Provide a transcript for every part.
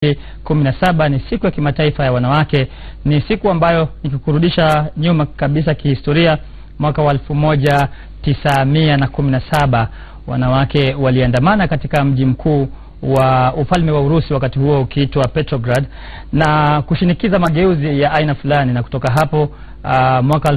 kumi na saba ni siku ya kimataifa ya wanawake. Ni siku ambayo nikikurudisha nyuma kabisa kihistoria, mwaka wa elfu moja tisa mia na kumi na saba wanawake waliandamana katika mji mkuu wa ufalme wa Urusi wakati huo ukiitwa Petrograd na kushinikiza mageuzi ya aina fulani, na kutoka hapo uh, mwaka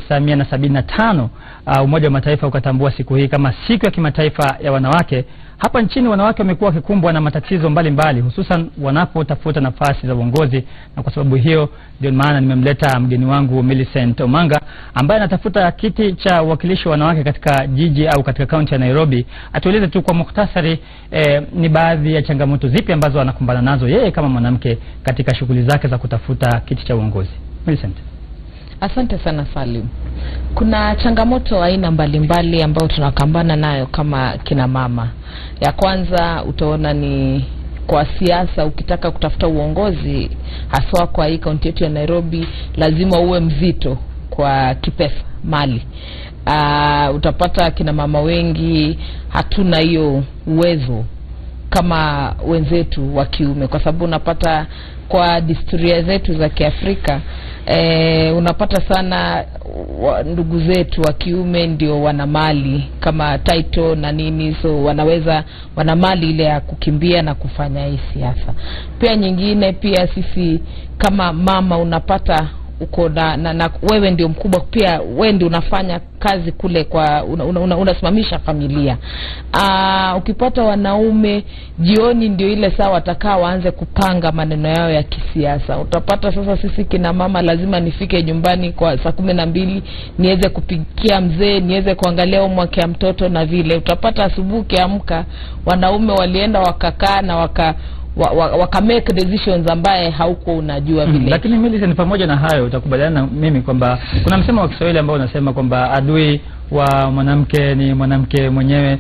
1975 uh, Umoja wa Mataifa ukatambua siku hii kama siku ya kimataifa ya wanawake. Hapa nchini wanawake wamekuwa wakikumbwa na matatizo mbalimbali, hususan wanapotafuta nafasi za uongozi, na kwa sababu hiyo ndio maana nimemleta mgeni wangu Millicent Omanga ambaye anatafuta kiti cha uwakilishi wa wanawake katika jiji au katika kaunti ya Nairobi. Atueleze tu kwa mukhtasari, eh, ni baadhi ya changamoto zipi ambazo anakumbana nazo yeye kama mwanamke katika shughuli zake za kutafuta kiti cha uongozi. Millicent. Asante sana Salim. Kuna changamoto aina mbalimbali ambayo tunakambana nayo kama kina mama. Ya kwanza utaona ni kwa siasa, ukitaka kutafuta uongozi haswa kwa hii kaunti yetu ya Nairobi, lazima uwe mzito kwa kipesa mali. Uh, utapata kina mama wengi hatuna hiyo uwezo kama wenzetu wa kiume, kwa sababu unapata kwa disturia zetu za Kiafrika e, unapata sana wa, ndugu zetu wa kiume ndio wana mali kama title na nini, so wanaweza wana mali ile ya kukimbia na kufanya hii siasa. Pia nyingine, pia sisi kama mama unapata uko na, na, na wewe ndio mkubwa pia, wewe ndio unafanya kazi kule kwa unasimamisha una, una, una familia. Aa, ukipata wanaume jioni ndio ile saa watakaa waanze kupanga maneno yao ya kisiasa. Utapata sasa sisi kina mama lazima nifike nyumbani kwa saa kumi na mbili niweze kupikia mzee, niweze kuangalia homework ya mtoto na vile. Utapata asubuhi ukiamka wanaume walienda wakakaa na waka wa, wa, waka make decisions ambaye haukuwa unajua vile. Mm, lakini Millicent, pamoja na hayo utakubaliana na mimi kwamba kuna msemo wa Kiswahili ambao unasema kwamba adui wa mwanamke ni mwanamke mwenyewe.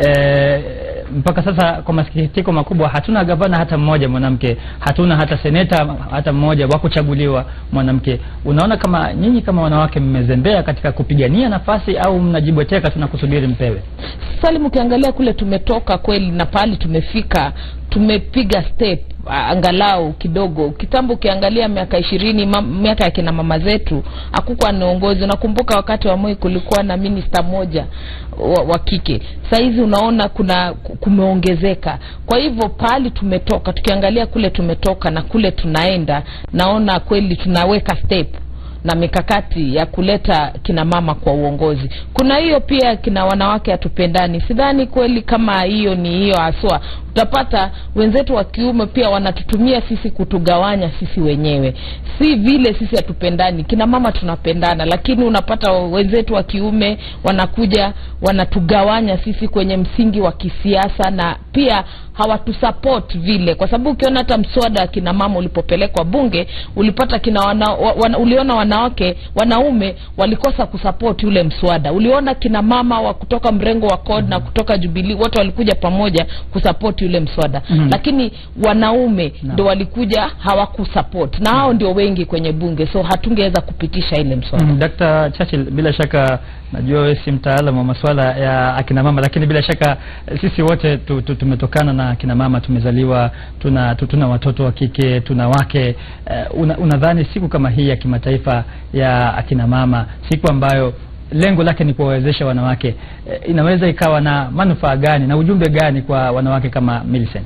E, mpaka sasa kwa masikitiko makubwa hatuna gavana hata mmoja mwanamke, hatuna hata seneta hata mmoja wa kuchaguliwa mwanamke. Unaona kama nyinyi kama wanawake mmezembea katika kupigania nafasi au mnajibweteka tuna kusubiri mpewe? Salim, ukiangalia kule tumetoka kweli na pahali tumefika, tumepiga step angalau kidogo. Kitambo ukiangalia miaka ishirini miaka ya kina mama zetu hakukuwa na uongozi. Nakumbuka wakati wa Moi kulikuwa na minista moja wa, wa kike. Saizi unaona kuna kumeongezeka. Kwa hivyo pahali tumetoka, tukiangalia kule tumetoka na kule tunaenda, naona kweli tunaweka step na mikakati ya kuleta kina mama kwa uongozi. Kuna hiyo pia kina wanawake hatupendani. Sidhani kweli kama hiyo ni hiyo haswa. Utapata wenzetu wa kiume pia wanatutumia sisi kutugawanya sisi wenyewe, si vile sisi hatupendani. Kina mama tunapendana, lakini unapata wenzetu wa kiume wanakuja wanatugawanya sisi kwenye msingi wa kisiasa na pia hawatusupport vile, kwa sababu ukiona hata mswada kina mama ulipopelekwa bunge ulipata kina wana, wana, uliona wanawake wanaume walikosa kusupport ule mswada. Uliona kina mama wa kutoka mrengo wa CORD na kutoka Jubilee wote walikuja pamoja kusupport ule mswada mm -hmm. Lakini wanaume no. ndo walikuja hawakusupport na hao ndio wengi kwenye bunge, so hatungeweza kupitisha ile mswada mm -hmm. Dr. Churchill, bila shaka najua wewe si mtaalamu wa masuala ya akina mama, lakini bila shaka sisi wote tu, tu, tumetokana na akina mama, tumezaliwa tuna, tu, tuna watoto wa kike, tuna wake uh, una, unadhani siku kama hii ya kimataifa ya akina mama, siku ambayo lengo lake ni kuwawezesha wanawake uh, inaweza ikawa na manufaa gani na ujumbe gani kwa wanawake kama Millicent?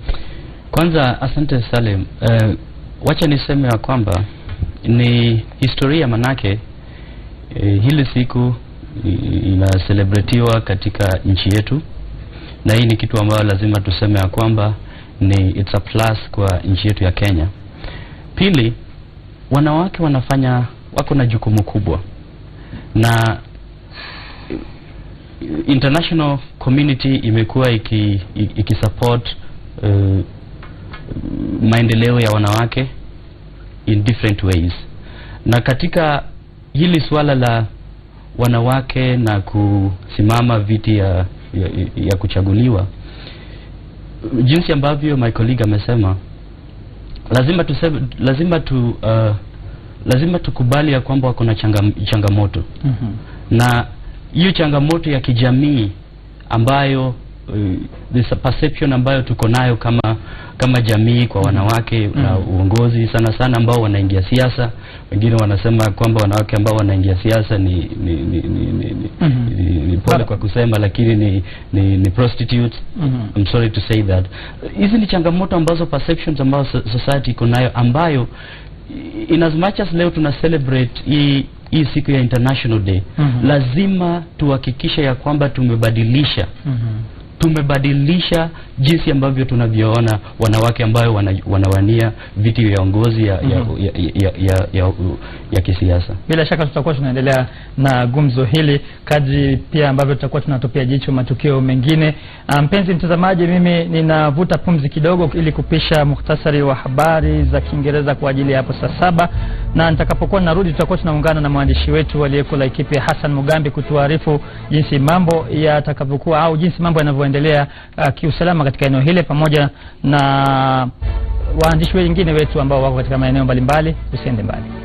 Kwanza asante Salim. Uh, wacha niseme ya kwamba ni historia manake uh, hili siku inaselebretiwa katika nchi yetu, na hii ni kitu ambayo lazima tuseme ya kwamba ni it's a plus kwa nchi yetu ya Kenya. Pili, wanawake wanafanya wako na jukumu kubwa, na international community imekuwa iki, iki support uh, maendeleo ya wanawake in different ways, na katika hili suala la wanawake na kusimama viti ya, ya, ya kuchaguliwa, jinsi ambavyo my colleague amesema, lazima tuseme, lazima tu uh, lazima tukubali ya kwamba wako na changa, changamoto mm -hmm. na hiyo changamoto ya kijamii ambayo this perception ambayo tuko nayo kama kama jamii kwa wanawake Mm. na uongozi sana sana ambao wanaingia siasa. Wengine wanasema kwamba wanawake ambao wanaingia siasa ni ni ni, ni, ni, ni, Mhm. ni, ni pole kwa kusema, lakini ni ni, ni prostitutes. Mhm. I'm sorry to say that. Hizi ni changamoto ambazo perceptions ambazo so- society iko nayo ambayo in as much as leo tuna celebrate hii hii siku ya International Day Mhm. lazima tuhakikishe ya kwamba tumebadilisha Mhm. tumebadilisha jinsi ambavyo tunavyoona wanawake ambayo wana, wanawania viti vya uongozi ya, Mhm. ya, ya, ya, ya, ya, ya kisiasa. Bila shaka tutakuwa tunaendelea na gumzo hili kadri pia ambavyo tutakuwa tunatupia jicho matukio mengine. Ah, Mpenzi mtazamaji, mimi ninavuta pumzi kidogo ili kupisha muhtasari wa habari za Kiingereza kwa ajili ya hapo saa saba, na nitakapokuwa narudi tutakuwa tunaungana na mwandishi wetu aliyeko Laikipia Hassan Mugambi kutuarifu jinsi mambo yatakavyokuwa au jinsi mambo yanavyoendelea ah, kiusalama katika eneo hili pamoja na waandishi wengine wetu ambao wako katika maeneo mbalimbali. Usiende mbali.